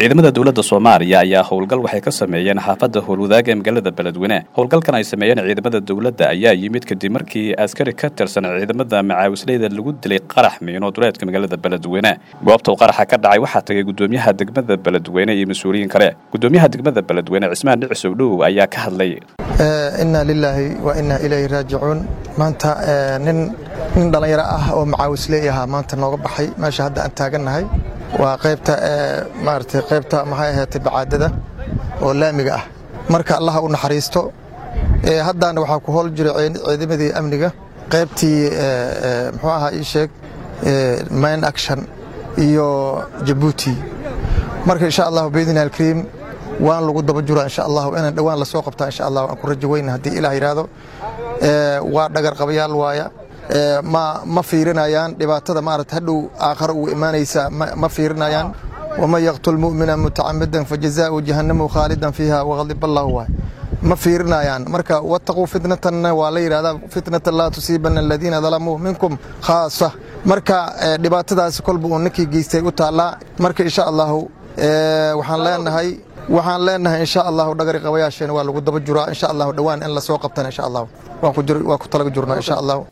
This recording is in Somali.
ciidamada dowladda soomaaliya ayaa howlgal waxay ka sameeyeen xaafadda howlwadaag ee magaalada beledweyne howlgalkan ay sameeyeen ciidamada dowladda ayaa yimid kadib markii askari ka tirsan ciidamada macaawisleyda lagu dilay qarax miino duleedka magaalada beledweyne goobta uu qaraxa ka dhacay waxaa tagay gudoomiyaha degmada beledweyne iyo mas-uuliyiin kale gudoomiyaha degmada beledweyne cismaan dhicisow dhow ayaa ka hadlay inna lilaahi wa inna ilayhi raajicuun maanta nin nin dhallinyaro ah oo macaawisley ahaa maanta nooga baxay meesha hadda aan taagannahay waa qaybta maaragtay qaybta maxay ahaatay bacaadada oo laamiga ah marka allaha u naxariisto haddaana waxaa ku howl jiray ciidamadii amniga qaybtii muxuu ahaa ii sheeg main action iyo jabuuti marka insha allahu biidni alkariim waan lagu daba juraa insha allahu inaan dhowaan la soo qabtaa insha allah aan ku rajo weyna haddii ilaah yidhaahdo waa dhagar qabayaal waaya ma ma fiirinayaan dhibaatada maarata hadhow aakhare ugu imaanaysa ma fiirinayaan waman yaqtul mu'mina mutacamidan fajazaau jahannamu khaalidan fiiha waqadib allahu waay ma fiirinayaan marka wattaquu fitnatanna waa la yidhahdaa fitnatan laa tusiibana aladiina dalamuu minkum khaasa marka dhibaatadaasi kolba uu ninkii geystay u taallaa marka insha allahu waxaan leenahay waxaan leenahay insha allahu dhagari qabayaasheena waa lagu daba juraa insha allahu dhowaan in la soo qabtana insha allahu waan ku talaga jurnaa insha allahu